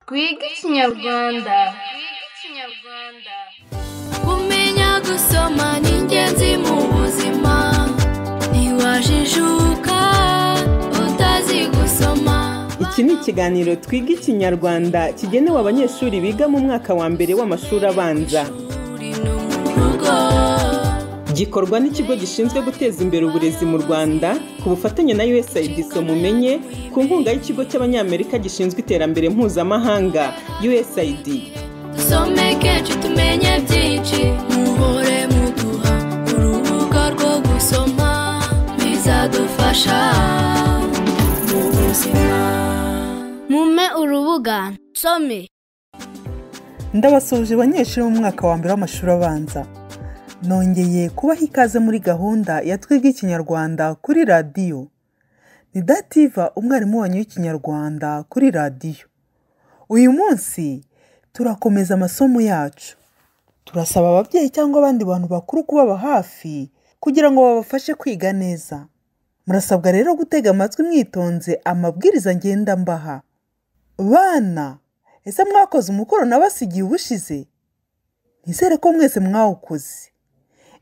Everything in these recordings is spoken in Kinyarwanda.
twige ikinyarwanda kumenya gusoma ni ingenzi mu buzima ntiwajijuka utazi gusoma iki ni ikiganiro twiga ikinyarwanda kigenewe abanyeshuri biga mu mwaka wa mbere w'amashuri abanza uri no mu rugo gikorwa n'ikigo gishinzwe guteza imbere uburezi mu rwanda ku bufatanye na usaid mumenye ku nkunga y'ikigo cy'abanyamerika gishinzwe iterambere mpuzamahanga usaid dusome kenshi tumenye byinshi muhore muduha urubuga rwo gusoma bizadufasha mu buzima mume urubuga nsome ndabasuhuje abanyeshuri mu mwaka wa mbere w'amashuri abanza nongeye kubaha ikaze muri gahunda ya twiga ikinyarwanda kuri radiyo ni dativa umwarimu wanyu w'ikinyarwanda kuri radiyo uyu munsi turakomeza amasomo yacu turasaba ababyeyi cyangwa abandi bantu bakuru kubaba hafi kugira ngo babafashe kwiga neza murasabwa rero gutega amatwi mwitonze amabwiriza ngenda mbaha bana ese mwakoze umukoro nabasigiye ubushize nizere ko mwese mwawukoze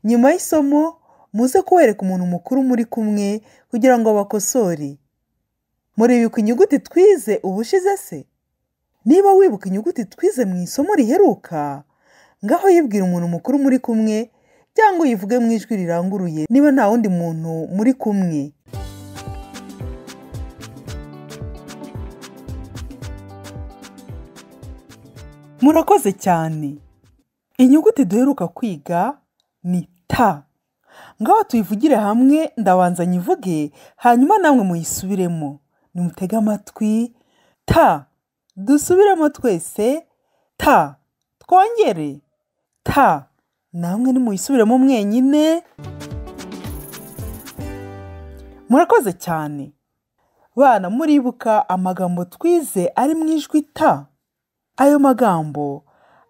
nyuma y'isomo muze kuwereka umuntu mukuru muri kumwe kugira ngo bakosore muribuka inyuguti twize ubushize se niba wibuka inyuguti twize mu isomo riheruka ngaho yibwira umuntu mukuru muri kumwe cyangwa uyivuge mu ijwi riranguruye niba nta wundi muntu muri kumwe murakoze cyane inyuguti duheruka kwiga ni ta ngaho tuyivugire hamwe ndabanza nyivuge hanyuma namwe muyisubiremo nimutege amatwi ta dusubiremo twese ta twongere ta namwe nimuyisubiremo mwenyine murakoze cyane bana muribuka amagambo twize ari mu ijwi ta ayo magambo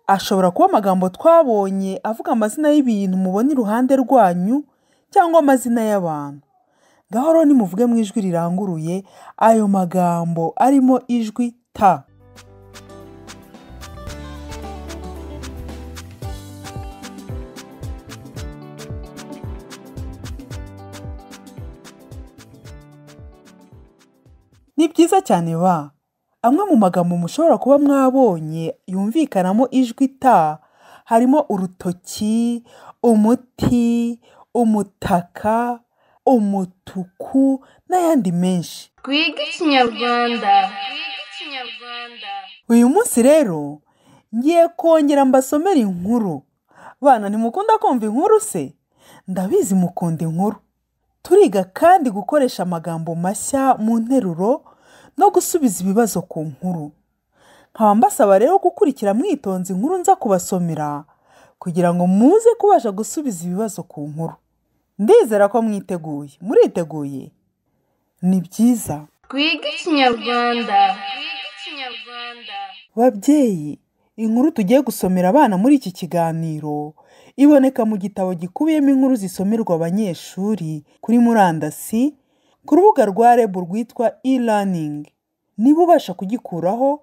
ashobora kuba amagambo twabonye avuga amazina y'ibintu mubona iruhande rwanyu cyangwa amazina y'abantu ngaho rero nimuvuge mu ijwi riranguruye ayo magambo arimo ijwi ta ni byiza cyane ba amwe mu magambo mushobora kuba mwabonye yumvikanamo ijwi ta harimo urutoki umuti umutaka umutuku n'ayandi menshi twige ikinyarwanda uyu munsi rero ngiye kongera mbasomera inkuru bana ntimukunda kumva inkuru se ndabizi mukunda inkuru turiga kandi gukoresha amagambo mashya mu nteruro no gusubiza ibibazo ku nkuru nkaba mbasaba rero gukurikira mwitonze inkuru nza kubasomera kugira ngo muze kubasha gusubiza ibibazo ku nkuru ndizera ko mwiteguye muriteguye ni byiza twige ikinyarwanda babyeyi inkuru tugiye gusomera abana muri iki kiganiro iboneka mu gitabo gikubiyemo inkuru zisomerwa abanyeshuri kuri murandasi ku rubuga rwa rebu rwitwa e-learning niba ubasha kugikuraho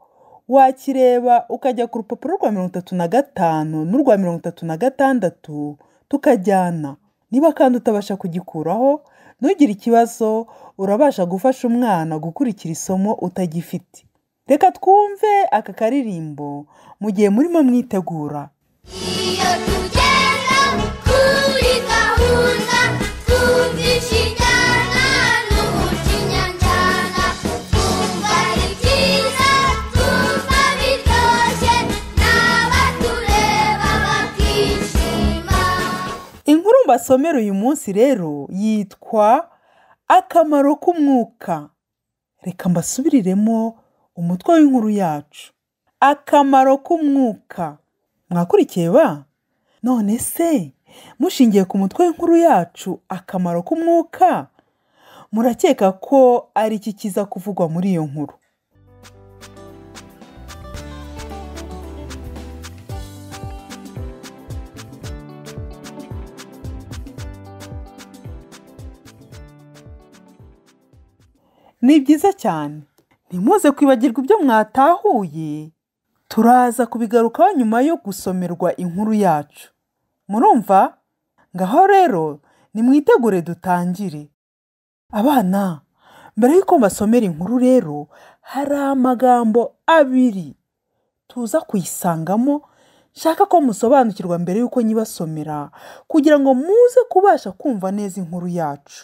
wakireba ukajya ku rupapuro rwa mirongo itatu na gatanu n'urwa mirongo itatu na gatandatu tukajyana niba kandi utabasha kugikuraho ntugire ikibazo urabasha gufasha umwana gukurikira isomo utagifite reka twumve aka karirimbo mu gihe murimo mwitegura iyo tugenda kuri gahunda twumvisha ijyana n'uburyo inyanjyana twumva ari byiza twumva biryoshye n'abatureba bakishima inkuru mbasomera uyu munsi rero yitwa akamaro k'umwuka reka mbasubiriremo umutwe w'inkuru yacu akamaro k'umwuka mwakurikiye ba none se mushingiye ku mutwe w'inkuru yacu akamaro k'umwuka murakeka ko ari iki kiza kuvugwa muri iyo nkuru ni byiza cyane ntimuze kwibagirwa ibyo mwatahuye turaza kubigarukaho nyuma yo gusomerwa inkuru yacu murumva ngaho rero nimwitegure dutangire abana mbere y'uko mbasomera inkuru rero hari amagambo abiri tuza kuyisangamo nshaka ko musobanukirwa mbere y'uko nyibasomera kugira ngo muze kubasha kumva neza inkuru yacu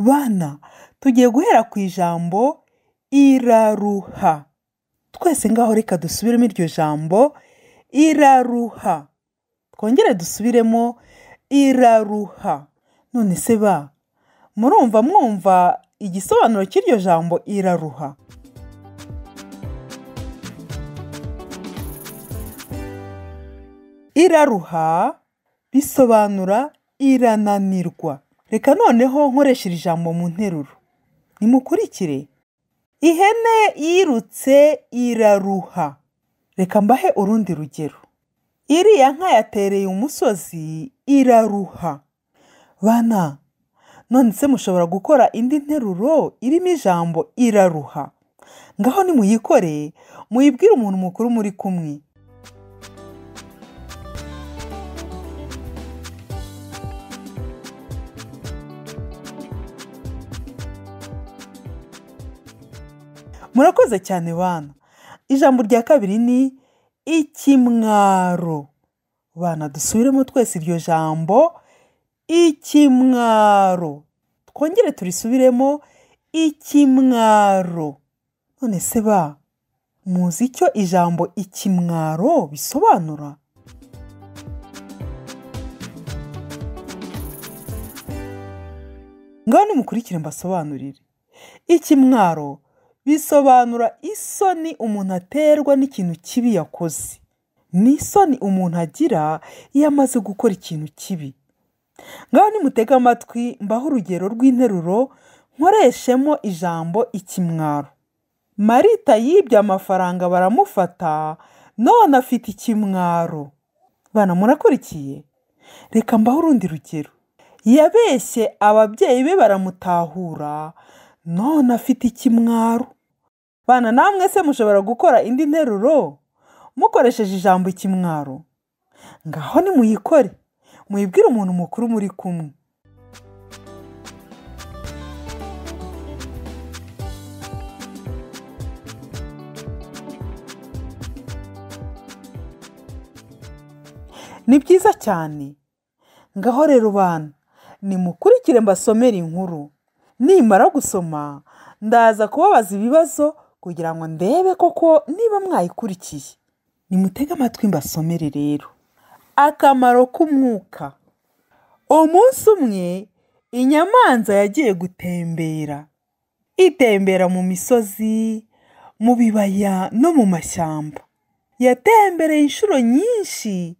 bana tugiye guhera ku ijambo iraruha twese ngaho reka dusubiremo iryo jambo iraruha twongere dusubiremo iraruha none se ba murumva mwumva igisobanuro cy'iryo jambo iraruha iraruha bisobanura irananirwa reka noneho nkoresha iri jambo mu nteruro nimukurikire ihene yirutse iraruha reka mbahe urundi rugero iriya nka yatereye umusozi iraruha bana none se mushobora gukora indi nteruro irimo ijambo iraruha ngaho nimuyikore muyibwire umuntu mukuru muri kumwe murakoze cyane bana ijambo rya kabiri ni ikimwaro bana dusubiremo twese iryo jambo ikimwaro twongere turisubiremo ikimwaro none se ba muzi icyo ijambo ikimwaro bisobanura ngaho nimukurikire mbasobanurire ikimwaro bisobanura isoni umuntu aterwa n'ikintu kibi yakoze ni isoni umuntu agira iyo amaze gukora ikintu kibi ngaho nimutega amatwi mbaho urugero rw'interuro nkoreshemo ijambo ikimwaro marita yibye amafaranga baramufata none afite ikimwaro bana murakurikiye reka mbaho urundi rugero yabeshye ababyeyi be baramutahura none afite ikimwaro bana namwe se mushobora gukora indi nteruro mukoresheje ijambo ikimwaro ngaho nimuyikore muyibwire umuntu mukuru muri kumwe ni byiza cyane ngaho rero bana nimukurikire mbasomere inkuru nimara gusoma ndaza kubabaza ibibazo kugira ngo ndebe koko niba mwayikurikiye nimutege amatwi mbasomere rero akamaro k'umwuka umunsi umwe inyamanza yagiye gutembera itembera mu misozi mu bibaya no mu mashyamba yatembereye inshuro nyinshi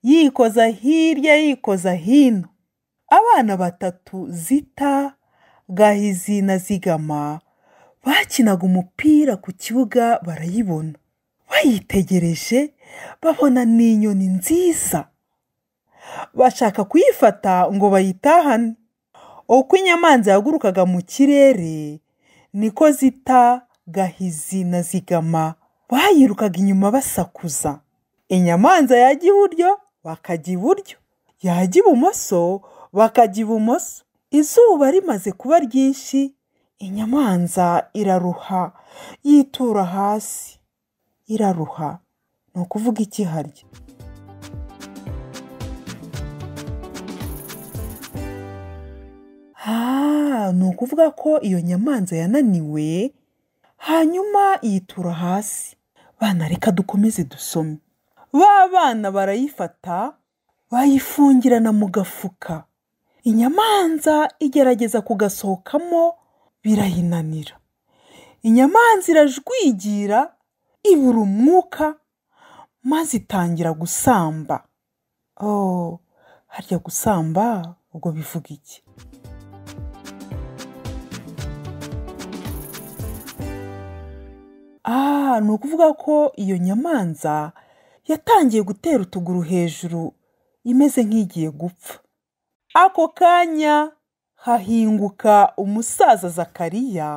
yikoza hirya yikoza hino abana batatu zita gahizi na zigama bakinaga umupira ku kibuga barayibona bayitegereje babona ni inyoni nziza bashaka kuyifata ngo bayitahane uko inyamanza yagurukaga mu kirere niko zita gahizi na zigama bayirukaga inyuma basakuza inyamanza yajya iburyo bakajya iburyo yajya ibumoso bakajya ibumoso izuba rimaze kuba ryinshi inyamanza iraruha yitura hasi iraruha ni ukuvuga ikiharya ni ukuvuga ko iyo nyamanza yananiwe hanyuma yitura hasi bana reka dukomeze dusome ba bana barayifata bayifungirana mu gafuka inyamanza igerageza kugasohokamo birayinanira inyamanza irajwigira ibura umwuka maze itangira gusamba oh harya gusamba ubwo bivuga iki ah ni ukuvuga ko iyo nyamanza yatangiye gutera utuguru hejuru imeze nk'igiye gupfa ako kanya hahinguka umusaza zakariya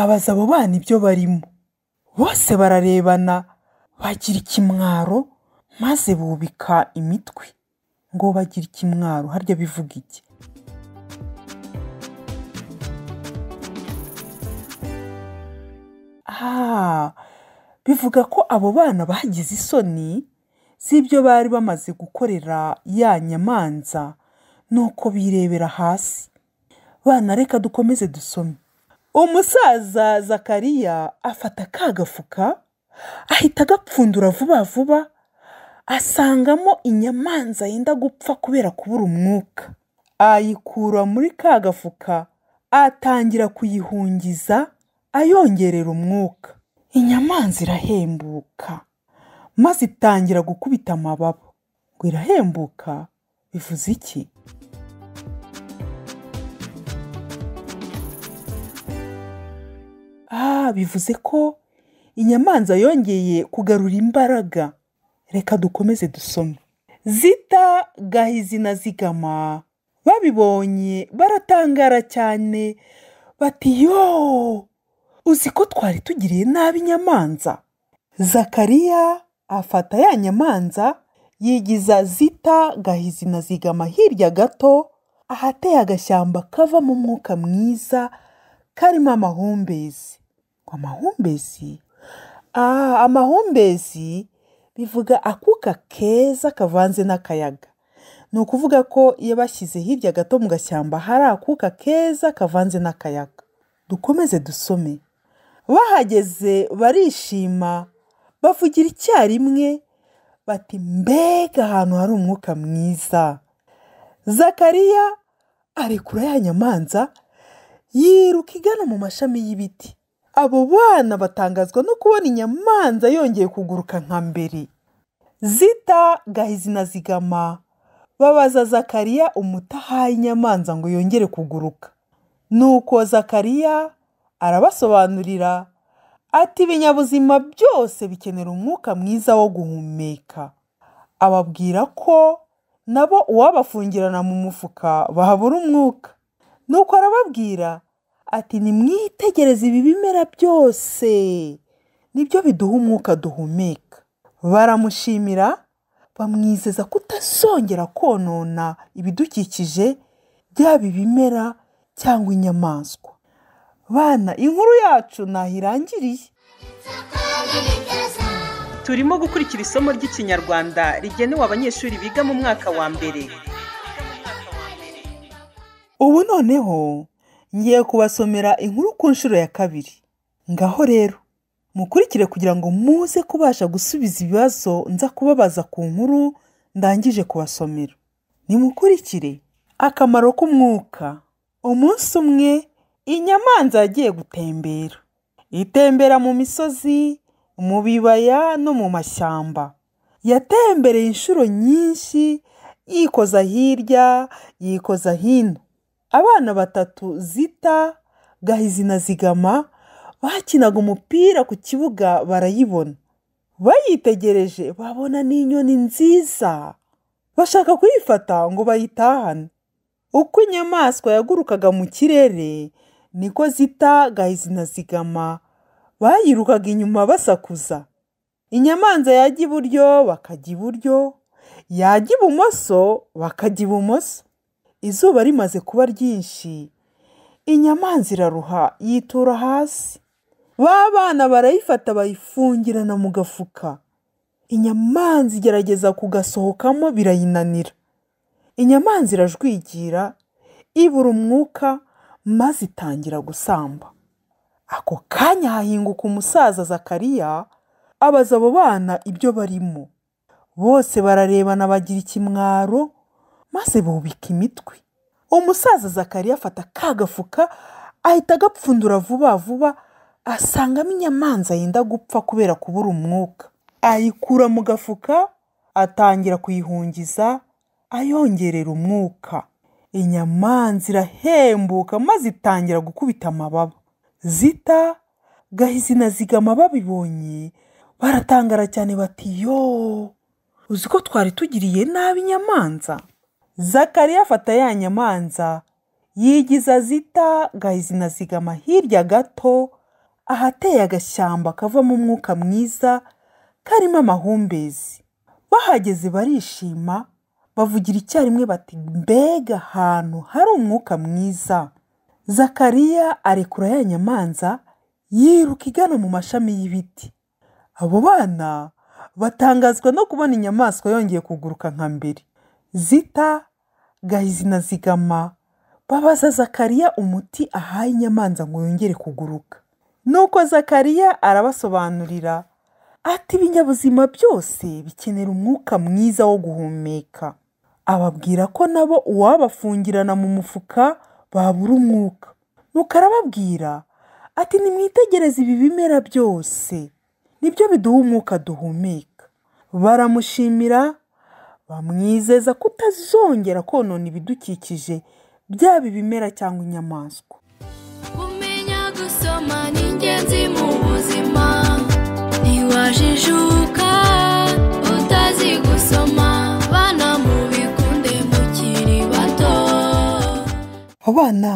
abaza abo bana ibyo barimo bose bararebana bagira ikimwaro maze bubika imitwe ngo bagira ikimwaro harya bivuga iki Ah, bivuga ko abo bana bagize isoni z'ibyo bari bamaze gukorera ya nyamanza nuko birebera hasi bana reka dukomeze dusome umusaza zakariya afata ka gafuka ahita agapfundura vuba vuba asangamo inyamanza yenda gupfa kubera kubura umwuka ayikura muri ka gafuka atangira kuyihungiza ayongerera umwuka inyamanza irahembuka maze itangira gukubita amababa ngo irahembuka bivuze iki ah bivuze ko inyamanza yongeye kugarura imbaraga reka dukomeze dusome zita gahizi na zigama babibonye baratangara cyane bati yo uzi ko twari tugiriye nabi inyamanza zakariya afata ya nyamanza yigiza zita gahizi na zigama hirya gato ahateye agashyamba kavamo umwuka mwiza karimo amahumbezi ngo amahumbezi ah amahumbezi bivuga akuka keza kavanze n'akayaga ni ukuvuga ko iyo bashyize hirya gato mu gashyamba hari akuka keza kavanze n'akayaga dukomeze dusome bahageze barishima bavugira icyarimwe bati mbega ahantu hari umwuka mwiza zakariya arekura ya nyamanza yiruka igana mu mashami y'ibiti abo bana batangazwa no kubona inyamanza yongeye kuguruka nka mbere zita gahizi na zigama babaza zakariya umutahaye inyamanza ngo yongere kuguruka nuko zakariya arabasobanurira ati ibinyabuzima byose bikenera umwuka mwiza wo guhumeka ababwira ko nabo uwabafungirana mu mufuka bahabura umwuka nuko arababwira ati nimwitegereze ibi bimera byose nibyo biduha umwuka duhumeka baramushimira bamwizeza kutazongera konona ibidukikije byaba ibimera cyangwa inyamaswa bana inkuru yacu ntaho irangiriye turimo gukurikira isomo ry'ikinyarwanda rigenewe abanyeshuri biga mu mwaka wa mbere ubu noneho ngiye kubasomera inkuru ku nshuro ya kabiri ngaho rero mukurikire kugira ngo muze kubasha gusubiza ibibazo nza kubabaza ku nkuru ndangije kubasomera nimukurikire akamaro k'umwuka umunsi umwe inyamanza yagiye gutembera itembera mu misozi mu bibaya no mu mashyamba yatembereye inshuro nyinshi yikoza hirya yikoza hino abana batatu zita gahizi na zigama bakinaga umupira ku kibuga barayibona bayitegereje babona n'inyoni nziza bashaka kuyifata ngo bayitahane uko inyamaswa yagurukaga mu kirere niko zita gahizi na zigama bayirukaga inyuma basakuza inyamanza yajya iburyo bakajya iburyo yajya ibumoso bakajya ibumoso izuba rimaze kuba ryinshi inyamanza iraruha yitura hasi ba bana barayifata bayifungirana mu gafuka inyamanza igerageza kugasohokamo birayinanira inyamanza irajwigira ibura umwuka maze itangira gusamba ako kanya hahinguka umusaza zakariya abaza abo bana ibyo barimo bose bararebana bagira ikimwaro maze bubika imitwe umusaza zakariya afata ka gafuka ahita agapfundura vuba vuba asangamo inyamanza yenda gupfa kubera kubura umwuka ayikura mu gafuka atangira kuyihungiza ayongerera umwuka inyamanza irahembuka maze itangira gukubita amababa zita gahizi na zigama babibonye baratangara cyane bati yo uzi ko twari tugiriye nabi inyamanza zakariya afata ya nyamanza yigiza zita gahizi na zigama hirya gato ahateye agashyamba kavamo umwuka mwiza karimo amahumbezi bahageze barishima bavugira icyarimwe bati mbega ahantu hari umwuka mwiza zakariya arekura ya nyamanza yiruka igana mu mashami y'ibiti abo bana batangazwa no kubona inyamaswa yongeye kuguruka nka mbere zita gahizi na zigama babaza zakariya umuti ahaye inyamanza ngo yongere kuguruka nuko zakariya arabasobanurira ati ibinyabuzima byose bikenera umwuka mwiza wo guhumeka ababwira ko nabo uwabafungirana mu mufuka babura umwuka nuko arababwira ati nimwitegereze ibi bimera byose nibyo biduha umwuka duhumeka baramushimira bamwizeza kutazongera konona ibidukikije byaba ibimera cyangwa inyamaswa kumenya gusoma ni ingenzi mu buzima ntiwajijuka utazi gusoma bana mubikunde mukiri bato abana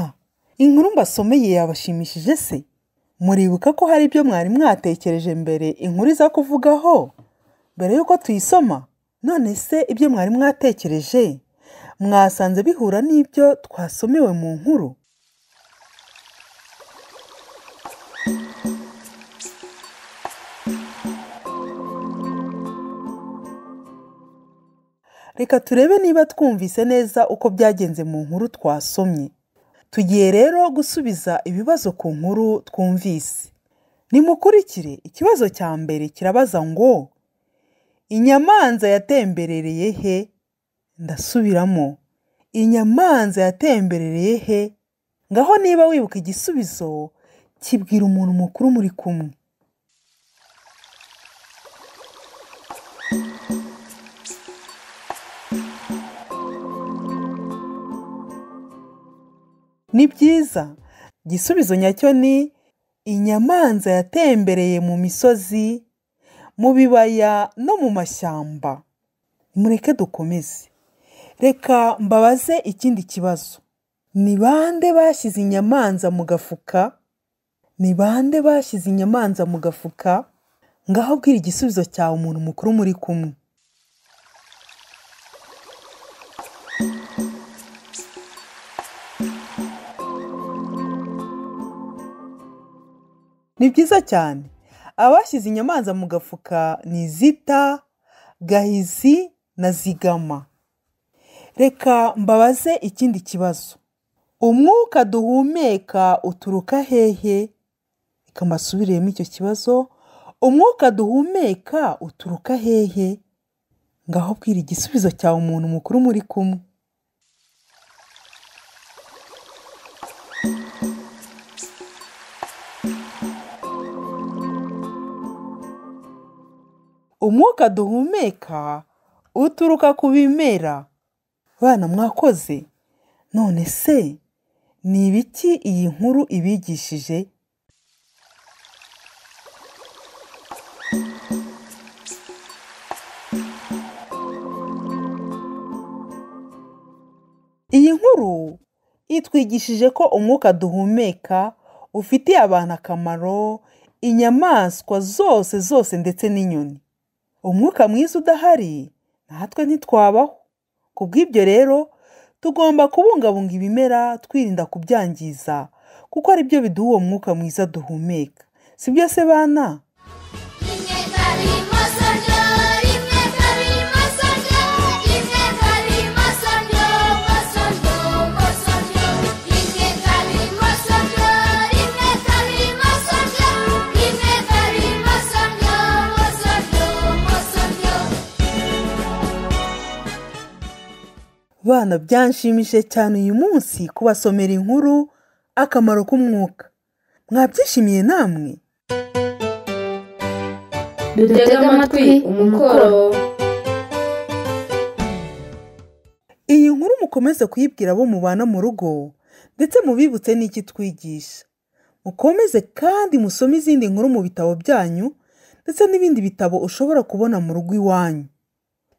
inkuru mbasomeye yabashimishije se muribuka ko hari ibyo mwari mwatekereje mbere inkuru iza kuvugaho mbere y'uko tuyisoma none se ibyo mwari mwatekereje mwasanze bihura n'ibyo twasomewe mu nkuru reka turebe niba twumvise neza uko byagenze mu nkuru twasomye tugiye rero gusubiza ibibazo ku nkuru twumvise nimukurikire ikibazo cya mbere kirabaza ngo inyamanza yatemberereye he ndasubiramo inyamanza yatemberereye he ngaho niba wibuka igisubizo kibwira umuntu mukuru muri kumwe ni byiza igisubizo nyacyo ni inyamanza yatembereye mu misozi mu bibaya no mu mashyamba mureke dukomeze reka mbabaze ikindi kibazo ni bande bashyize inyamanza mu gafuka ni bande bashyize inyamanza mu gafuka ngaho bwira igisubizo cyawe umuntu mukuru muri kumwe ni byiza cyane abashyize inyamanza mu gafuka ni zita gahizi na zigama reka mbabaze ikindi kibazo umwuka duhumeka uturuka hehe reka mbasubiriyemo icyo kibazo umwuka duhumeka uturuka hehe ngaho bwira igisubizo cyawe umuntu mukuru muri kumwe umwuka duhumeka uturuka ku bimera bana mwakoze none se ni ibiki iyi nkuru ibigishije iyi nkuru itwigishije ko umwuka duhumeka ufitiye abantu akamaro inyamaswa zose zose ndetse n'inyoni umwuka mwiza udahari natwe ntitwabaho ku bw'ibyo rero tugomba kubungabunga ibimera twirinda kubyangiza kuko ari byo biduha uwo mwuka mwiza duhumeka si byo se bana rimwe kabiri masaryo rimwe kabiri masaryo rimwe kabiri masaryo masaryo masaryo rimwe kabiri masaryo rimwe kabiri masaryo rimwe kabiri masaryo masaryo masaryo bana byanshimishije cyane uyu munsi kubasomera inkuru akamaro k'umwuka mwabyishimiye namwe dutega amatwi umukoro iyi nkuru mukomeze kuyibwira abo mubana mu rugo ndetse mubibutse n'iki twigisha mukomeze kandi musome izindi nkuru mu bitabo byanyu ndetse n'ibindi bitabo ushobora kubona mu rugo iwanyu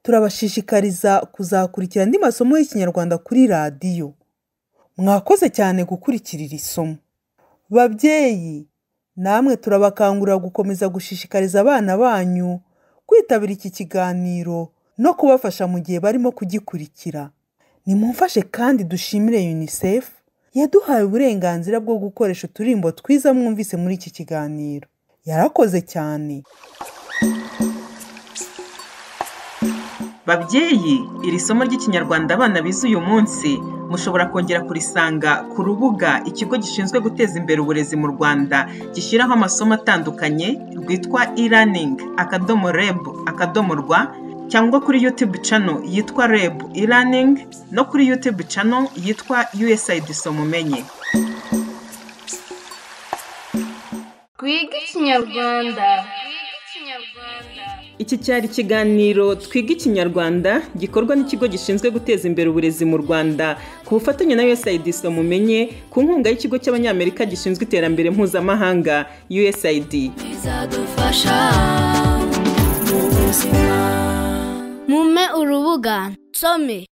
turabashishikariza kuzakurikira andi masomo y'ikinyarwanda kuri radiyo mwakoze cyane gukurikira iri somo babyeyi namwe turabakangurira gukomeza gushishikariza abana banyu kwitabira iki kiganiro no kubafasha mu gihe barimo kugikurikira nimumfashe kandi dushimire unicef yaduhaye uburenganzira bwo gukoresha uturimbo twiza mwumvise muri iki kiganiro yarakoze cyane babyeyi iri somo ry'ikinyarwanda abana bize uyu munsi mushobora kongera kurisanga ku rubuga ikigo gishinzwe guteza imbere uburezi mu rwanda gishyiraho amasomo atandukanye rwitwa e-learning akadomo reb akadomo rwa cyangwa kuri youtube channel yitwa reb e-learning no kuri youtube channel yitwa usaid somumenye twiga ikinyarwanda iki cyari ikiganiro twiga ikinyarwanda gikorwa n'ikigo gishinzwe guteza imbere uburezi mu rwanda ku bufatanye na usaid somumenye ku nkunga y'ikigo cy'abanyamerika gishinzwe iterambere mpuzamahanga usaid bizadufasha mu buzima mume urubuga nsome